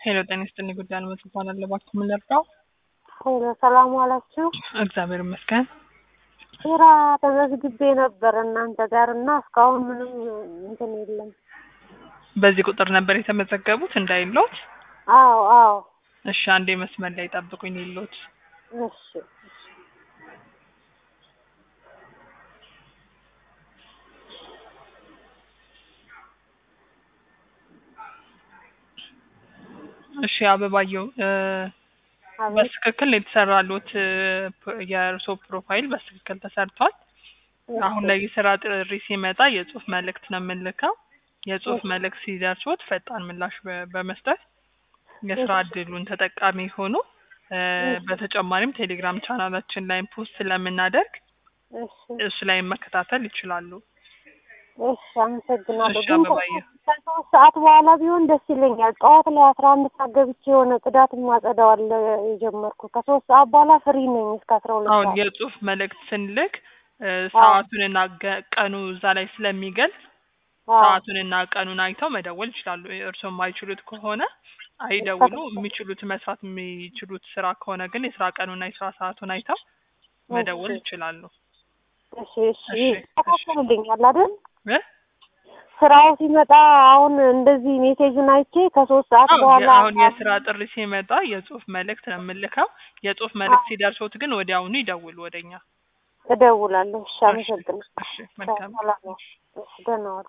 ሄሎ ጤና ይስጥልኝ። ጉዳይ አልመጽ ይባላል። እባክዎ ምን ልርዳው? ሄሎ ሰላም ዋላችሁ። እግዚአብሔር ይመስገን። ስራ ተመዝግቤ ነበር እናንተ ጋር እና እስካሁን ምንም እንትን የለም። በዚህ ቁጥር ነበር የተመዘገቡት እንዳይሎት? አዎ አዎ። እሺ አንዴ መስመር ላይ ጠብቁኝ ይሎት። እሺ እሺ አበባየው እ አቤት በትክክል የተሰራሉት የእርሶ ፕሮፋይል በትክክል ተሰርቷል። አሁን ላይ የስራ ጥሪ ሲመጣ የጽሁፍ መልእክት ነው የምንልከው። የጽሁፍ መልእክት ሲደርሶት ፈጣን ምላሽ በ- በመስጠት የስራ እድሉን ተጠቃሚ ሆኖ እ በተጨማሪም ቴሌግራም ቻናላችን ላይ ፖስት ስለምናደርግ እሺ እሱ ላይ መከታተል ይችላሉ። እሺ አመሰግናለሁ። እሺ ግን አበባዬ። ከሶስት ሰዓት በኋላ ቢሆን ደስ ይለኛል። ጠዋት ላይ አስራ አንድ ሰዓት ገብቼ የሆነ ጽዳት ማጸዳዋል የጀመርኩ ከሶስት ሰዓት በኋላ ፍሪ ነኝ እስከ አስራ ሁለት አሁን ሰዓት። የጽሁፍ መልእክት ስንልክ እ ሰዓቱንና ገ- ቀኑ እዛ ላይ ስለሚገልጽ አዎ ሰዓቱንና ቀኑን አይተው መደወል ይችላሉ። እርስዎ የማይችሉት ከሆነ አይደውሉ። የሚችሉት መስራት የሚችሉት ስራ ከሆነ ግን የስራ ቀኑና የስራ ሰዓቱን አይተው መደወል ይችላሉ። እሺ እሺ እሺ፣ እሺ። ተካፍሉልኛል አይደል? እ? ስራው ሲመጣ አሁን እንደዚህ ሜሴጁን አይቼ ከሶስት ሰዓት አዎ፣ በኋላ የ- አሁን የስራ ጥሪ ሲመጣ የጽሁፍ መልእክት ነው የምልከው። የጽሁፍ መልእክት ሲደርሶት ግን ወዲያውኑ ይደውሉ ወደኛ። እደውላለሁ። እሺ እሺ፣ አመሰግናለሁ። እሺ፣ መልካም ሰላም ዋሉ። እሺ ደህና ዋሉ።